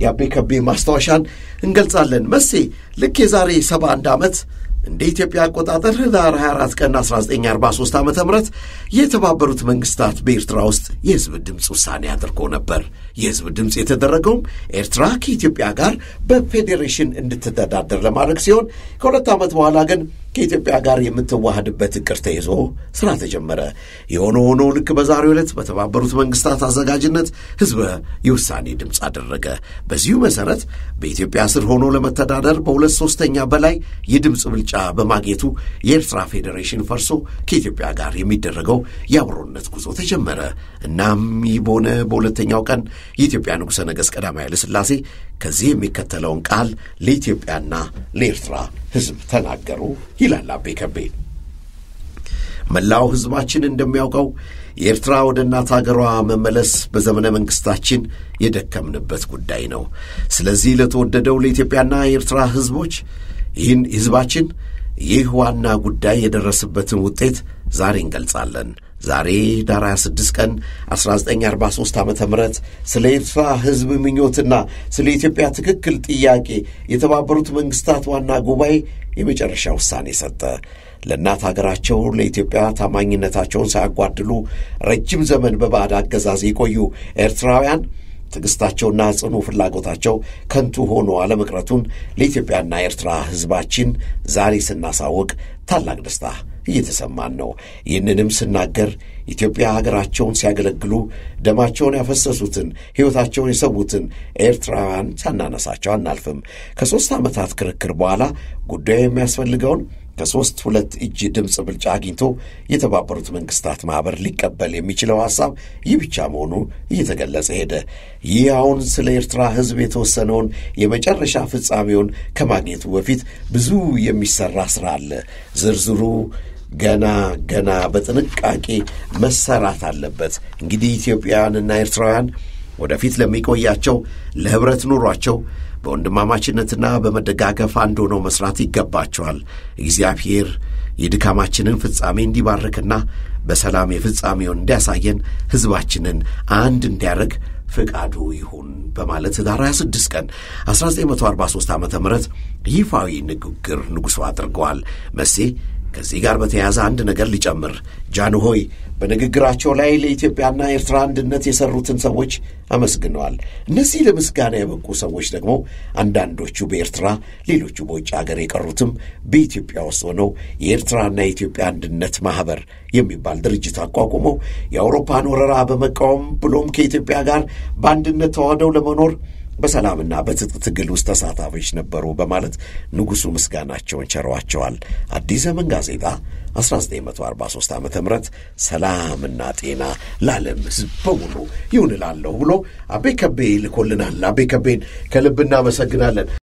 የአቤ ከቤ ማስታወሻን እንገልጻለን። መሴ ልክ የዛሬ 71 ዓመት እንደ ኢትዮጵያ አቆጣጠር ህዳር 24 ቀን 1943 ዓ ም የተባበሩት መንግስታት በኤርትራ ውስጥ የህዝብ ድምፅ ውሳኔ አድርጎ ነበር። የህዝብ ድምፅ የተደረገውም ኤርትራ ከኢትዮጵያ ጋር በፌዴሬሽን እንድትተዳደር ለማድረግ ሲሆን ከሁለት ዓመት በኋላ ግን ከኢትዮጵያ ጋር የምትዋሃድበት እቅድ ተይዞ ስራ ተጀመረ። የሆነ ሆኖ ልክ በዛሬው ዕለት በተባበሩት መንግስታት አዘጋጅነት ህዝበ የውሳኔ ድምፅ አደረገ። በዚሁ መሠረት በኢትዮጵያ ስር ሆኖ ለመተዳደር በሁለት ሦስተኛ በላይ የድምፅ ብልጫ በማግኘቱ የኤርትራ ፌዴሬሽን ፈርሶ ከኢትዮጵያ ጋር የሚደረገው የአብሮነት ጉዞ ተጀመረ። እናም ይህ በሆነ በሁለተኛው ቀን የኢትዮጵያ ንጉሠ ነገሥት ቀዳማዊ ኃይለ ሥላሴ ከዚህ የሚከተለውን ቃል ለኢትዮጵያና ለኤርትራ ሕዝብ ተናገሩ ይላል አቤ ከቤ። መላው ሕዝባችን እንደሚያውቀው የኤርትራ ወደ እናት አገሯ መመለስ በዘመነ መንግሥታችን የደከምንበት ጉዳይ ነው። ስለዚህ ለተወደደው ለኢትዮጵያና የኤርትራ ሕዝቦች ይህን ሕዝባችን ይህ ዋና ጉዳይ የደረሰበትን ውጤት ዛሬ እንገልጻለን። ዛሬ ዳር 26 ቀን 1943 ዓ ም ስለ ኤርትራ ሕዝብ ምኞትና ስለ ኢትዮጵያ ትክክል ጥያቄ የተባበሩት መንግሥታት ዋና ጉባኤ የመጨረሻ ውሳኔ ሰጠ። ለእናት አገራቸው ለኢትዮጵያ ታማኝነታቸውን ሳያጓድሉ ረጅም ዘመን በባዕድ አገዛዝ የቆዩ ኤርትራውያን ትዕግሥታቸውና ጽኑ ፍላጎታቸው ከንቱ ሆኖ አለመቅረቱን ለኢትዮጵያና ኤርትራ ሕዝባችን ዛሬ ስናሳውቅ ታላቅ ደስታ እየተሰማን ነው። ይህንንም ስናገር ኢትዮጵያ ሀገራቸውን ሲያገለግሉ ደማቸውን ያፈሰሱትን ሕይወታቸውን የሰዉትን ኤርትራውያን ሳናነሳቸው አናልፍም። ከሦስት ዓመታት ክርክር በኋላ ጉዳዩ የሚያስፈልገውን ከሦስት ሁለት እጅ ድምፅ ብልጫ አግኝቶ የተባበሩት መንግሥታት ማኅበር ሊቀበል የሚችለው ሐሳብ ይህ ብቻ መሆኑ እየተገለጸ ሄደ። ይህ አሁን ስለ ኤርትራ ሕዝብ የተወሰነውን የመጨረሻ ፍጻሜውን ከማግኘቱ በፊት ብዙ የሚሠራ ሥራ አለ። ዝርዝሩ ገና ገና በጥንቃቄ መሰራት አለበት። እንግዲህ ኢትዮጵያውያንና ኤርትራውያን ወደፊት ለሚቆያቸው ለኅብረት ኑሯቸው በወንድማማችነትና በመደጋገፍ አንድ ሆነው መሥራት ይገባቸዋል። እግዚአብሔር የድካማችንን ፍጻሜ እንዲባርክና በሰላም የፍጻሜውን እንዲያሳየን ሕዝባችንን አንድ እንዲያደርግ ፍቃዱ ይሁን በማለት ኅዳር 26 ቀን 1943 ዓ ም ይፋዊ ንግግር ንጉሡ አድርገዋል። መሴ ከዚህ ጋር በተያያዘ አንድ ነገር ሊጨምር ጃንሆይ በንግግራቸው ላይ ለኢትዮጵያና ኤርትራ አንድነት የሰሩትን ሰዎች አመስግነዋል። እነዚህ ለምስጋና የበቁ ሰዎች ደግሞ አንዳንዶቹ በኤርትራ ሌሎቹ በውጭ አገር የቀሩትም በኢትዮጵያ ውስጥ ሆነው የኤርትራና የኢትዮጵያ አንድነት ማኅበር የሚባል ድርጅት አቋቁመው የአውሮፓን ወረራ በመቃወም ብሎም ከኢትዮጵያ ጋር በአንድነት ተዋህደው ለመኖር በሰላምና በትጥቅ ትግል ውስጥ ተሳታፊዎች ነበሩ በማለት ንጉሡ ምስጋናቸውን ቸረዋቸዋል። አዲስ ዘመን ጋዜጣ 1943 ዓ ም ሰላምና ጤና ለዓለም ሕዝብ በሙሉ ይሁን እላለሁ ብሎ አቤ ከቤ ልኮልናል። አቤ ከቤን ከልብ እናመሰግናለን።